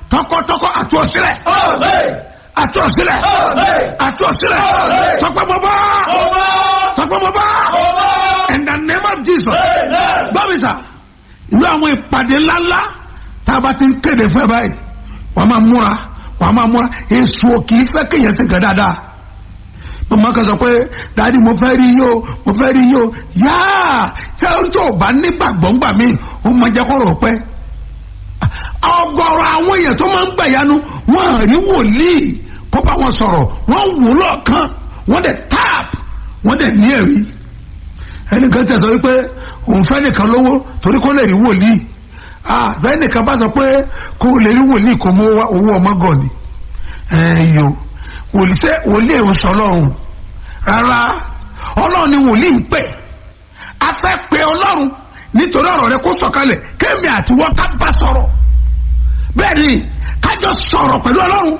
tọkọtọkọ àtúọ̀sílẹ̀ àtúọ̀sílẹ̀ àtúọ̀sílẹ̀ sọpẹ́ mo bá sọpẹ́ mo bá in the name of jesus bábísà ìlú àwọn ìpàdé ńláńlá tá a bá ti ń kéde fún ẹ báyìí wàá máa múra wàá máa múra èso kì í fẹ́ kéèyàn ti gẹ̀ dáadáa mọ̀mọ́ kan sọ pé dáàdi mo fẹ́ rí yín o mo fẹ́ rí yín o yáà ṣé o tí o bá nígbàgbọ́ ńgbà mí o máa jẹ́ kọ́rọ̀ pẹ́ ọgọ́rọ̀ àwọn èèyàn tó máa ń gbàyanu wọ́n rí wòlíì kó bá wọn sọ̀rọ̀ wọ́n wò lọ́ọ̀kan wọ́n dẹ̀ tap wọ́n dẹ̀ ní ẹ̀rí ẹnìkan tẹ̀ sọ wípé òun fẹ́ nìkan lówó torí kó lè rí wòlíì ah bẹ́ẹ̀ nìkan bá sọ pé kó lè rí wòlíì kó mú owó ọmọ gàn ni ẹ̀yọ wòlíì sẹ́ wòlíì ò sọ lọ́rùn rárá ọlọ́run ni wòlíì ń pè a fẹ́ pe ọlọ́run nítorí ọ̀rọ̀ rẹ kó sọ̀kalẹ̀ kémi àti wọ́n ká bá sọ̀rọ̀ bẹ́ẹ̀ ni kájọ sọ̀rọ̀ pẹ̀lú ọlọ́run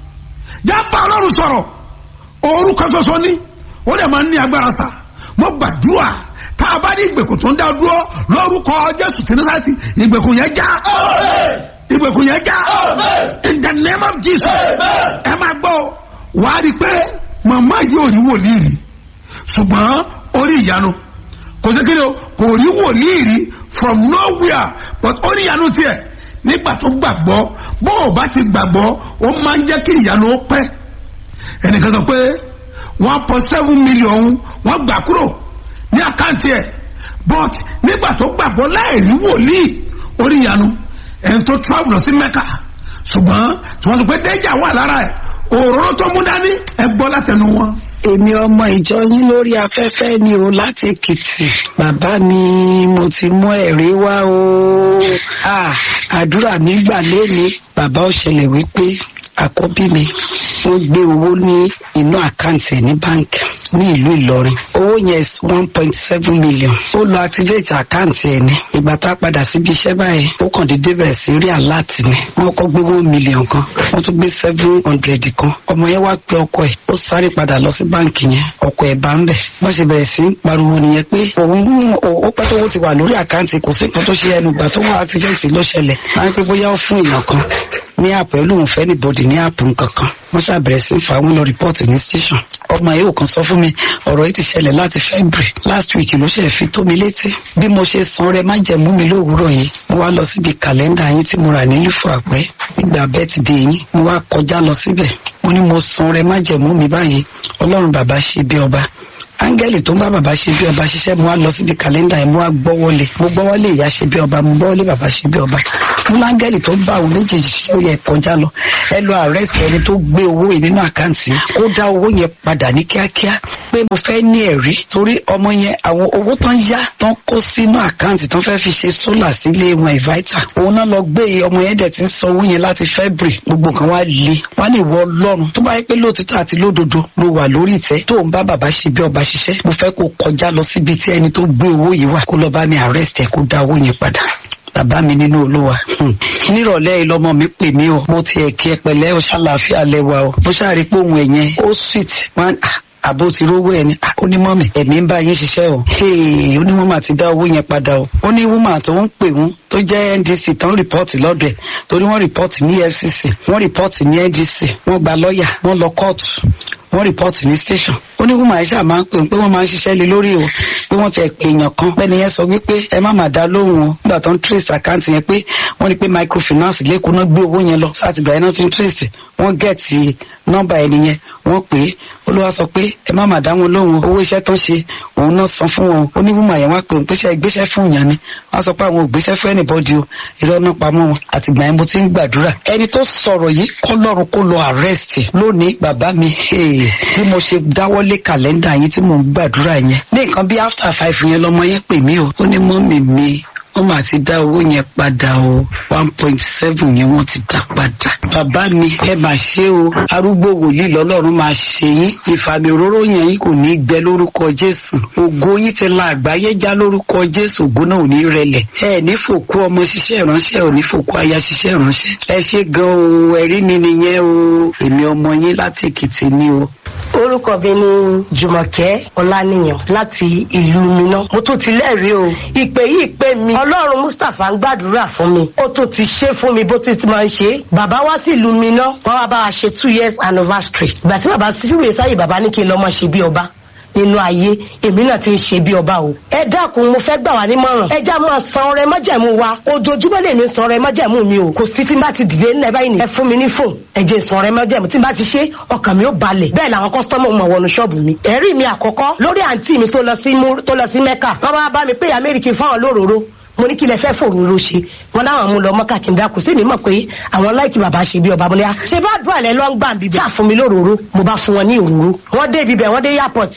já bá ọlọ́run sọ̀rọ̀ orúkọ ṣoṣo ní ó dẹ̀ máa ń ní agbára sá mo gbàdúrà tá a bá ní ìgbèkùn tó ń dá dúró lórúkọ jésù kìnnìkan ìgbèkùn yẹn já ìgbèkùn yẹn já in the name of jesus ẹ máa gbọ́ wàá rí i pé màmá yìí ò rí wòlíì rí ṣùgbọ́n orí ìyanu kò sí kíni o kò rí wòlíì rí from nowhere but orí ìyanu tiẹ̀ nígbà tó gbàgbọ́ bó o bá ti gbàgbọ́ ó máa ń jẹ́ kí ìyanu ó pẹ́ ẹnìkan sọ pé one point seven million wọ́n gbà kúrò ní àkáǹtì ẹ̀ but nígbà tó gbàgbọ́ láì rí wòlíì orí ìyanu ẹni tó travel lọ sí mẹ́kà ṣùgbọ́n tí wọ́n sọ pé dẹ́jà wà lára ẹ̀ òróró tó mú dání ẹ gbọ́ látẹnu wọn. èmi ọmọ ìjọ yín lórí afẹ́fẹ́ ni o láti èkìtì bàbá mi mo ti mú ẹ̀rí wá o Ah, àdúrà mi gbà léni bàbá ó ṣẹlẹ̀ wípé àkọ́bí mi wọ́n gbé owó ní inú àkáǹtì ẹ̀ ní báńkì ní ìlú ìlọrin owó yẹn is one point seven million ó lọ activate àkáǹtì ẹ̀ ní ìgbà tá a padà síbi iṣẹ́ báyìí ó kàn déédé bẹ̀rẹ̀ sí rí àláàtì ni wọ́n kọ́ gbé one million kan wọ́n tún gbé seven hundred kan ọmọ yẹn wá pe ọkọ ẹ̀ ó sáré padà lọ sí báńkì yẹn ọkọ ẹ̀ bá ń bẹ̀ wọ́n ṣe bẹ̀rẹ̀ sí ń pariwo nìyẹn pé òun ó pẹ́ tó owó ti wà lórí àkáǹtì kò sí nǹkan tó ṣe ẹnu gbà tó wà activate ló ṣẹlẹ̀ máa ń pé bóyá ó fún èèyàn kan ní àpò ẹ̀ lóun fẹ́ níbodì ní àpò nǹkan kan wọ́n ṣàbẹ̀rẹ̀ sí ń fa àwọn lọ rìpọ́ọ̀tì ní station ọmọ yìí ò kàn sọ fún mi ọ̀rọ̀ yìí ti ṣẹlẹ̀ láti february last week ló ṣe fi tó mi létí bí mo ṣe san rẹ má jẹ̀mú mi lówùúrọ̀ yìí mo wá lọ síbi kàlẹ́ndà yín tí mo rà ní lífò àpẹ́ nígbà bẹ́tìdé yín mo wá kọjá lọ síbẹ̀ mo ní mo san rẹ má jẹ̀mú mi báyìí ọlọ́run bàbá ṣe bí ọba áńgẹ́lì tó ń bá bàbá ṣe bí ọba ṣiṣẹ́ mo wá lọ síbi kàlẹ́ndà yẹn mo wá gbọ́wọ́lé mo gbọ́wọ́lé ìyá ṣe bí ọba mo gbọ́wọ́lé bàbá ṣe bí ọba mo láńgẹ́lì tó ń bá àwọn méjèèjì ṣiṣẹ́ ó yẹ kọjá lọ ẹ lọ àrẹ́sì ẹni tó gbé owó yìí nínú àkáǹtì kó dá owó yẹn padà ní kíákíá pé mo fẹ́ ní ẹ̀rí torí ọmọ yẹn àwọn owó tán yá tán kó sínú àkáǹtì tán fẹ́ fi ṣe sólà sílé wọn ìváítà òun náà lọ gbé ọmọ yẹn dẹ̀ ti ń san owó yẹn láti february gbogbo nǹkan wá le wá ní ìwọ ọlọ́run tó bá yẹ pé lóòtítọ́ àti lódodo ló wà lórí ìtẹ́ tó ń bá bàbá ṣe bí ọba ṣiṣẹ́ mo fẹ́ kó kọjá lọ síbi tí ẹni tó gbé owó yìí wà kó lọ bá mi arrest ẹ kó dá owó yẹn padà bàbá mi nínú olúwa nírọ̀lẹ́ ìlọmọ mi pè mí o mo ti ẹ̀kí ẹ pẹ̀lẹ́ o ṣàlàáfíà lẹ́wà o mo ṣàrí pé òun ẹ̀yẹn ó sweet wọn àbó ti rówó ẹ ní onímọ̀mì ẹ̀mí ń bá yín ṣiṣẹ́ o onímọ̀mì àti dá owó yẹn padà o ó ní wúmà tó ń pè wọ́n tó jẹ́ ndc tán rìpọ́ọ̀tì lọ́dọ̀ ẹ̀ torí wọ́n rìpọ́ọ̀tì ní fcc wọ́n rìpọ́ọ̀tì ní ndc wọ́n gba lọ́ọ̀yà wọ́n lọ kóòtù wọ́n rìpọ́ọ̀tì ní station ó ní wúmà ẹ̀ ṣáà máa ń pè pé wọ́n máa ń ṣiṣẹ́ lé lórí o pé wọ́n ti ẹ̀ pè èèyàn kan bẹ́ẹ̀ni yẹn sọ wípé ẹ má má dá lóhùn o nígbà tó ń trace àkáǹtì yẹn pé wọ́n ní pé microfinance lẹ́kọ̀ọ́ náà gbé owó yẹn lọ sáà tìgbà yẹn náà ti ń trace wọ́n gẹ̀ẹ́tì nọ́mbà ẹni yẹn wọ́n pè é olúwa sọ pé ẹ má má dá wọn lóhùn owó iṣẹ́ tó ń ṣe òun náà san fún wọn ó ní wúmà yẹn wá pé òun pèsè ìgbésẹ̀ fún ìyàn ni wọ́n sọ pé àwọn ò gbéṣẹ́ fún anybody o irọ́ náà pamọ́ wọn àtìgbà yẹn mo ti ń gbàdúrà ẹni tó sọ̀rọ̀ yìí kọ́ lọ́run kó lọ arrest lónìí bàbá mi bí mo ṣe dáwọ́lé kàlẹ́ndà yín tí mò ń gbàdúrà yẹn ní nǹkan bí after five yẹn lọmọ yẹn pè mí o ó ní mọ́mì mi wọ́n máa ti dá owó yẹn padà o one point seven yẹn wọ́n ti dá padà. bàbá mi ẹ máa ṣe o arúgbó wòlíì lọ́lọ́run máa ṣe yín ìfàmì òróró yẹn yín kò ní gbẹ lórúkọ jésù ògo yín ti la àgbáyé já lórúkọ jésù ògo náà ò ní rẹlẹ̀ ẹ ní fòkú ọmọ ṣiṣẹ́ ìránṣẹ́ ò ní fòkú aya ṣiṣẹ́ ìránṣẹ́ ẹ ṣe gan o ẹ̀rí mi nìyẹn o èmi ọmọ yín láti èkìtì ni o orúkọ mi ni jùmọ̀kẹ́ ọláníyàn láti ìlú miná mo tún ti lẹ́rìí o ìpè yìí pè mí ọlọ́run mustapha ń gbàdúrà fún mi ó tún ti ṣe fún mi bó ti ti máa ń ṣe bàbá wá sí ìlú miná wọn wá bá wa ṣe two years anniversary ìgbà tí bàbá síwèé sáyé bàbá ní kí n lọ́ mọ́ ṣe bí ọba nínú ayé èmi náà ti ń ṣe bí ọba o. ẹ dákun mo fẹ́ gbà wá nímọ̀ràn ẹ já máa san ọrẹ májẹ̀mú wa ojoojúmọ́ lèmi san ọrẹ májẹ̀mú mi o kò sí tí n bá ti dìde nílẹ̀ báyìí ni ẹ fún mi ní fóònù ẹ jẹ́ san ọrẹ májẹ̀mú tí n bá ti ṣe ọkàn mi ó balẹ̀ bẹ́ẹ̀ làwọn kọ́sítọ́mù mọ̀ wọnú ṣọ́ọ̀bù mi. ẹ̀rí mi àkọ́kọ́ lórí àǹtí mi tó lọ sí tó lọ sí mẹ́kà wọ́n bá bá mi pé amẹ́ríkì fáwọn lóróró mo ní kí lẹ fẹ́ fòróró ṣe wọn láwọn mú lọ mọ́kà kí n dákú sí mi mọ̀ pé àwọn láìkí bàbá ṣe bí ọba mo ní à ṣe bá dùn àlẹ́ lọ́ ń gbà bíbẹ̀ ṣáà fún mi lóróró mo bá fún wọn ní òróró wọ́n dé ibibẹ̀ wọ́n dé airport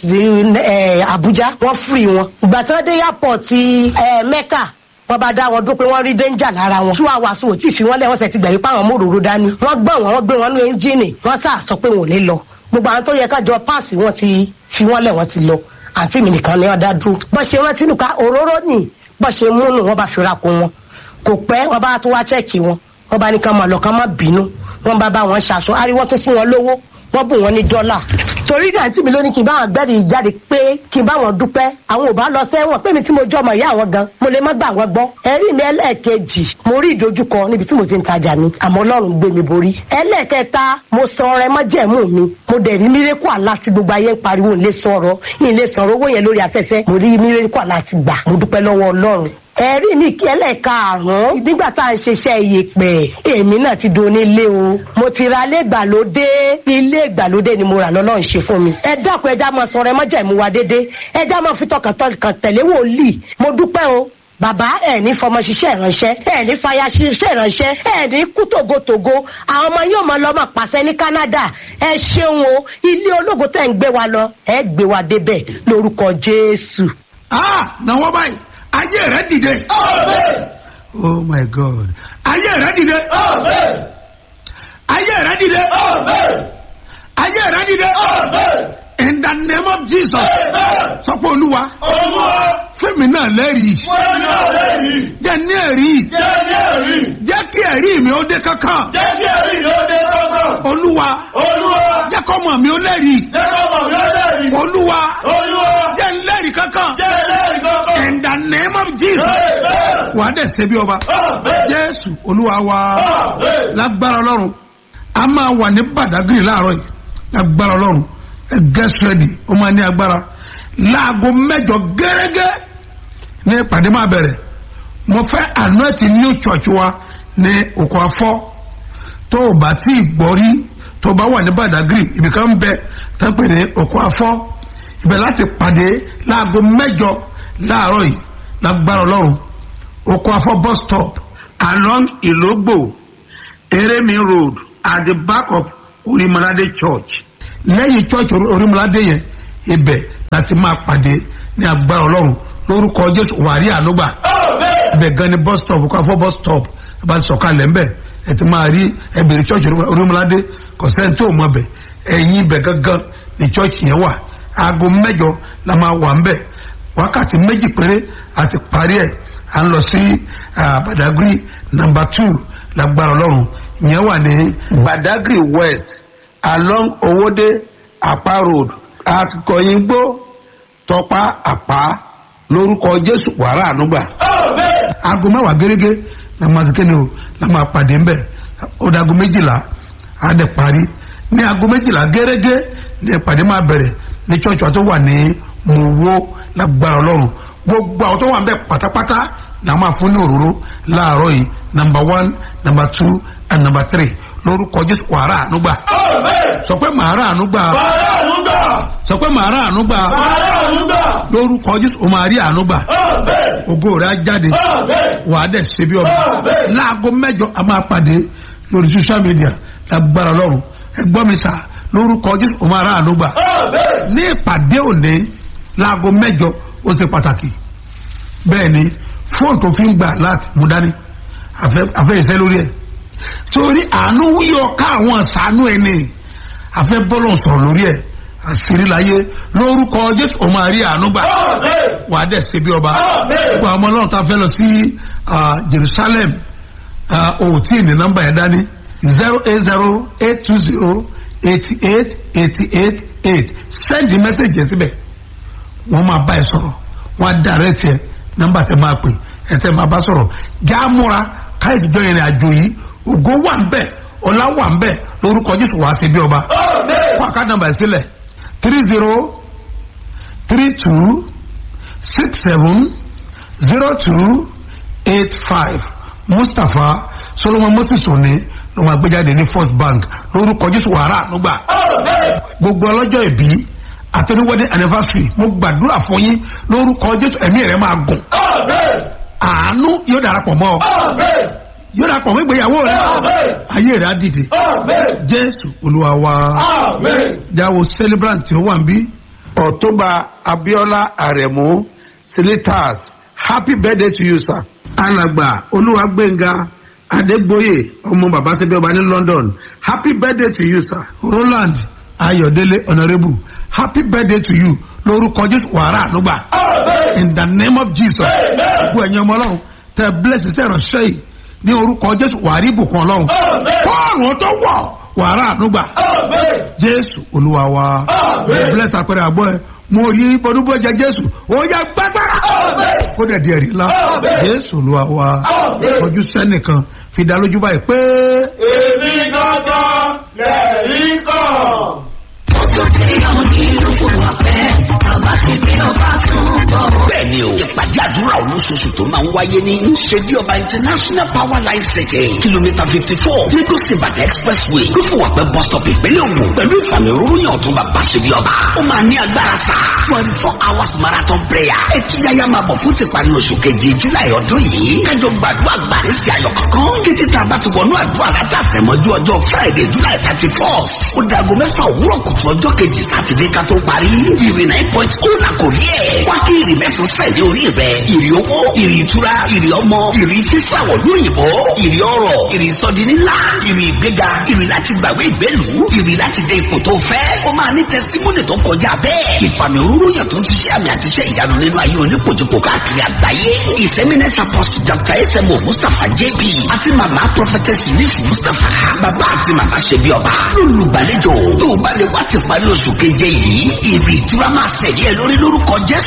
Abuja wọ́n free wọn ìgbà tí wọ́n dé airport Mẹ́kà wọ́n bá dá wọn dún pé wọ́n rí danger lára wọn. two hours ò tí ì fi wọ́n lẹ̀ wọ́n sẹ̀ ti gbẹ̀rí pàwọn mòróró dání. wọ́n gbọ́n wọn wọ́n gbé wọn ní ẹ́ńjìnì wọ́n sà sọ pé wọn ò ní lọ. gbogbo àwọn tó yẹ kájọ páàsì wọn ti fi wọ́n lẹ̀ wọ́n ti lọ. àǹtí mi nìkan ni wọ́n dá dúró. bọ́n ṣe rántí nù ká òróró nì bọ́n ṣe múnú wọn bá fi ra kun wọn. kò pẹ́ wọ́n bá tó wá chẹ́ẹ̀kì wọn wọ́n bá ní kán máa lọ kán má bínú wọ́n bá bá wọn ṣaṣọ ariwo tó fún wọn lówó wọ́n bù wọn ní dọ́là torí àǹtí mi ló ní kí n bá wọn gbẹ́rì jáde pé kí n bá wọn dúpẹ́ àwọn ò bá lọ sẹ́wọ̀n pé mi tí mo jọ ọmọ ìyá àwọn gan mo lè má gbà wọ́n gbọ́ ẹ̀rí mi ẹlẹ́ẹ̀kejì mo rí ìdojúkọ níbi tí mo ti ń tajà mi àmọ́ ọlọ́run gbé mi borí ẹlẹ́ẹ̀kẹta mo sọ ọrẹ mọ́jẹ̀mú mi mo dẹ̀ rí mírẹ́kù àlá tí gbogbo ayé ń pariwo ń lè sọ̀rọ̀ ń lè sọ̀rọ̀ owó yẹn lórí afẹ́fẹ́ mo rí mírẹ́kù àlá ti gbà mo dúpẹ́ lọ́wọ́ ọlọ́run ẹ̀rí mi kí ẹlẹ́ẹ̀karùn-ún nígbà tá à ń ṣiṣẹ́ iyèpẹ̀ èmi náà ti do onílé o mo ti ra ilé ìgbàlódé ilé ìgbàlódé ni mo rà lọ́lọ́run ṣe fún mi ẹ dákun ẹja máa sọ̀rọ̀ ẹ má jẹ́ ìmúwa dédé ẹja máa fi tọkàntọkàn tẹ̀lé wòlíì mo dúpẹ́ o bàbá ẹ ní fọmọ ṣiṣẹ́ ìránṣẹ́ ẹ ní fàyà ṣiṣẹ́ ìránṣẹ́ ẹ ní kú tògótògó àwọn ọmọ yóò máa lọ máa pàṣẹ ní Canada ẹ ṣeun o ilé ológo tẹ̀ ń gbé wa lọ ẹ gbé wa débẹ̀ lórúkọ Jésù. ah náwó báyìí ayé rẹ dìde. oh my god ayé rẹ dìde. ayé rẹ dìde. ayé rẹ dìde. in the name of jesus. sọ pé olúwa. fẹ́mi náà lẹ́rìí. jẹ́ ní ẹ̀rí. jẹ́ kí ẹ̀rí mi ó dé kankan. olúwa. jẹ́ kọ́mọ mi ó lẹ́rìí. olúwa. jẹ́ ń lẹ́rìí kankan. in the name of jesus. wà á dẹ̀ ṣe bí ọba. jésù olúwa wa. lágbára ọlọ́run a máa wà ní badagry láàárọ̀ yìí lágbára ọlọ́run ẹ get ready ó máa ní agbára láago mẹ́jọ gẹ́gẹ́ ní ìpàdé máa bẹ̀rẹ̀ mo fẹ́ anointi new church wa ní òkú afọ́ tó o bá tí ì gbọ́ rí tó o bá wà ní badagry ibìkan ń bẹ tó ń pè ní òkú afọ́ ibẹ̀ láti pàdé láago mẹ́jọ láàárọ̀ yìí lágbára ọlọ́run òkú afọ́ bus stop along ìlógbò eremi road at the back of orimolade church lẹ́yìn church orimolade yẹn ibẹ̀ láti máa pàdé ní agbára ọlọ́run lórúkọ jésù wàrí ànúgbà ibẹ̀ gan ni bus stop kó afọ bus stop bá ti sọ̀kalẹ̀ ńbẹ̀ ẹ ti máa rí ẹbẹ̀rẹ̀ church orimolade kọ̀sẹ́ni tó mọ̀ bẹ̀ ẹ̀yìn ibẹ̀ gangan ni church yẹn wà aago mẹ́jọ la máa wà ńbẹ̀ wákàtí méjì péré àti parí ẹ̀ à ń lọ sí badagry number two lágbára ọlọ́run ìyẹn wà ní badagry west along owóde apá road akọyìngbó tọpá àpá lórúkọ jésù wàrà ànúgbà. aago mẹ́wàá gẹ́gẹ́ la máa ṣe kéde o la máa pàdé ńbẹ̀ ó dago méjìlá á dẹ̀ parí ní aago méjìlá gẹ́gẹ́ ní ìpàdé máa bẹ̀rẹ̀ ní church wa tó wà ní mòwó lágbára ọlọ́run gbogbo àwọn tó wà ńbẹ̀ pátápátá la máa fún ní òróró láàárọ̀ yìí number one number two and number three lórúkọ jésù wàrà ànúgbà. sọ pé màá rà ànúgbà. sọ pé màá rà ànúgbà. lórúkọ jésù o máa rí ànúgbà. ògo rẹ̀ á jáde. wàá dẹ̀ ṣe bí ọba. láago mẹ́jọ a máa pàdé lórí social media lágbára lọ́rùn ẹ gbọ́ mi sà lórúkọ jésù o máa rà ànúgbà. ní ìpàdé òní láago mẹ́jọ ó ṣe pàtàkì. bẹ́ẹ̀ ni fóònù tó fi ń gbà láti mú dání àfẹ́ ìṣẹ́ lórí ẹ̀ torí àánú yíyọ ká àwọn àṣàánú ẹni àfẹ́ bọ́lọ̀ sọ̀rọ̀ lórí ẹ̀ àṣírí láyé lórúkọ jésù ó máa rí àánú gbà wà á dẹ̀ ṣe bí ọba gbogbo àwọn ọmọ ọlọ́run tá a fẹ́ lọ sí jerusalem òtí ní nọ́mbà yẹn dání zero eight zero eight two zero eighty eight eighty eight eight send the message yẹn síbẹ̀ wọ́n máa bá ẹ sọ̀rọ̀ wọ́n á direct ẹ nọ́mbà tẹ máa pè ẹ tẹ máa bá sọ̀rọ̀ já múra káyọ̀ ìjọ ìrìn àjò yìí ògo wà ń bẹ̀ ọlá wà ń bẹ̀ lórúkọ jésù wàá ṣe bí ọba kó àká nọ́mbà sílẹ̀ three zero three two six seven zero two eight five mustapha solomon moses òní ló máa gbé jáde ní first bank lórúkọ jésù wàrà ànúgbà gbogbo ọlọ́jọ́ ìbí àtẹnuwọ́dé anniversary mo gbàdúrà fún yín lórúkọ jésù ẹ̀mí rẹ̀ máa gùn àánú yóò darapọ̀ mọ́ ọ yóò darapọ̀ mọ́ ìgbéyàwó rẹ ayé rẹ̀ á dìde jésù olúwa wa jáwọ́ celebrant tí ó wà ń bí ọ̀túnba abiola aremu senators happy birthday to you sir. alàgbà olúwàgbẹ̀ngà adégbòye ọmọ bàbá tẹ́bí ọba ní london happy birthday to you sir. roland ayọ̀délé honourable happy birthday to you lórúkọ jésù wàrà ànúgbà in the name of jesus gbogbo ẹ̀yin ọmọ ọlọ́run tẹ bless iṣẹ́ ìránṣẹ́ yìí ní orúkọ jésù wàrí ìbùkún ọlọ́run kọ́ọ̀rùn tó wọ̀ wàrà ànúgbà jésù olúwa wa bless àpẹẹrẹ àbọ̀ ẹ mo rí bọdúbọ jẹ jésù ó yẹ gbàgbára kó dẹ̀ di ẹ̀rí ńlá jésù olúwa wa ojú sẹ́nìkan fi dá lójú báyìí pé. èmi gangan lẹ́rìí kan. bẹ́ẹ̀ni o ìpàdé àdúrà olóṣooṣù tó máa ń wáyé ní ṣèdí ọba international power line city kìlómítà fifty four lagos ibadan expressway lófùwàpẹ́ bus stop ìpínlẹ̀ ògùn pẹ̀lú ìfàmì òróró tó bá bá ṣèdí ọba ó máa ní agbára sá twenty four hours marathon prayer ẹtúyáyá máa bọ̀ fún tìparí oṣù keje july ọdún yìí kájọ gbàdúrà gbàdé sí ayọ̀ kankan kété tá a bá ti wọnú àdúrà látàfẹ́mọ́jú ọjọ́ friday july thirty four ó dago mẹ́fà òwúrọ̀ kùtù ọjọ́ kejì sátidé ká tó parí ìrì nine point ó là kò rí ẹ̀ wá kí ìrì mẹ́sàn sẹ̀dí orí rẹ̀ ìrì owó ìrì ìtura ìrì ọmọ ìrì sísàwọ̀ lóyìnbó ìrì ọrọ̀ ìrì sọdi nílá ìrì ìgbéga ìrì láti gbàgbé ìgbélú ìrì láti dé ipò tó fẹ́ ó máa ní tẹsítímọ́nì tó kọjá bẹ́ẹ̀ ìfàmì òróró yàn tó ń ṣiṣẹ́ àmì àti iṣẹ́ ìyanu nínú ayé oníkojúkò káàkiri àgbáyé ìsẹ́mínẹ́sì apostle dr smo mustapha jp àti màmá prophetess yusuf mustapha bàbá àti màmá ṣebí ọba lólùgbàlejò tó o bá lè wá ti parí oṣù keje yìí ìrì ìtura máa ṣẹ̀lẹ̀ lórí lórúkọ jésù